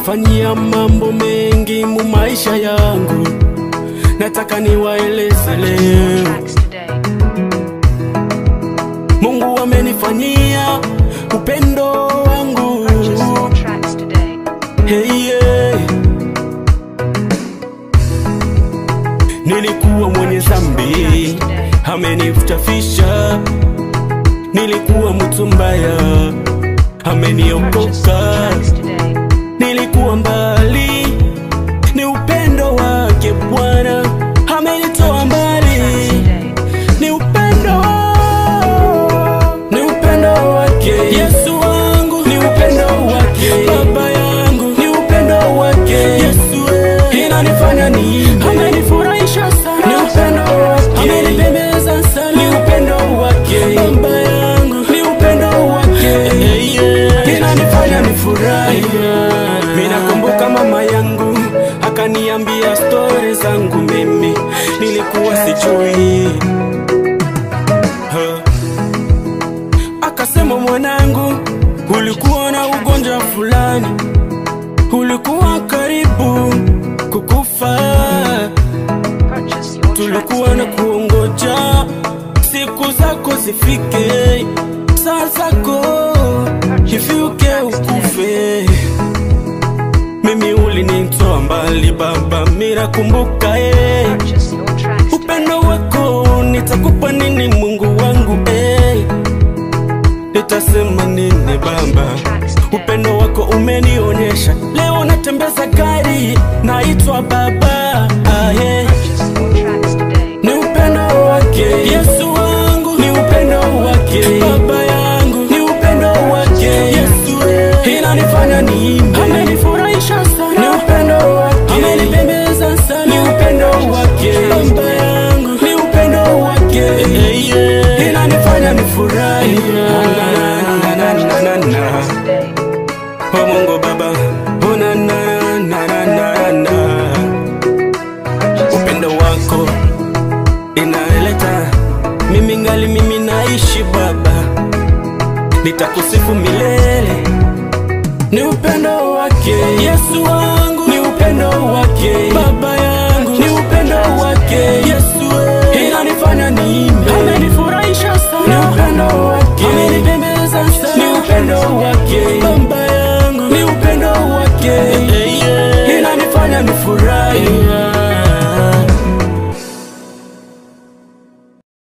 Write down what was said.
amenifanyia mambo mengi mu maisha yangu, nataka niwaeleze leo. Tracks today. Mungu amenifanyia upendo wangu Purchase your tracks today. hey, yeah. Nilikuwa mwenye dhambi, amenitafisha. Nilikuwa mtu mbaya, Purchase your ameniokoka. tracks today. Nilikuwa mbali, ni upendo wake Bwana amenitoa mbali. Tracks today. Ni upendo, ni upendo wake Yesu wangu, ni upendo wake Baba yangu, ni upendo wake Yesu, eh, inanifanya niimbe, amenifurahisha sana, ni upendo wake, amenipendeza sana, ni upendo wake Baba yangu, ni upendo wake eh, yeah, inanifanya nifurahi. Mimi nakumbuka mama yangu akaniambia stori zangu, mimi nilikuwa sijui Ha. Akasema mwanangu, ulikuwa na ugonjwa fulani, ulikuwa karibu kukufa, Purchase your tracks tulikuwa na today. kuongoja siku zako zifike, saa zako ifike ukufe. Mimi ulinitoa mbali Baba, mira kumbuka eh. Purchase your tracks today. Upendo wako nitakupa nini Mungu wangu eh. Nitasema nini Baba, upendo wako umenionyesha. Leo natembeza gari naitwa Baba ah, yeah. Purchase your tracks today. Ni upendo wake Yesu wangu, ni upendo wake Baba yangu, ni upendo wake Yesu, eh. inanifanya niimbe, amenifurahisha sana, ni upendo wake, amenipendeza sana, ni upendo wake Baba yangu, ni upendo wake eh, yeah. inanifanya nifurahi na, na, na, na, na, na. Today. Oh Mungu Baba, oh na na na na na na Purchase upendo your tracks wako today. inaleta mimi ngali mimi naishi Baba, nitakusifu milele. Ni upendo wake Yesu wangu, ni upendo wake Baba yangu, ni upendo wake Yesu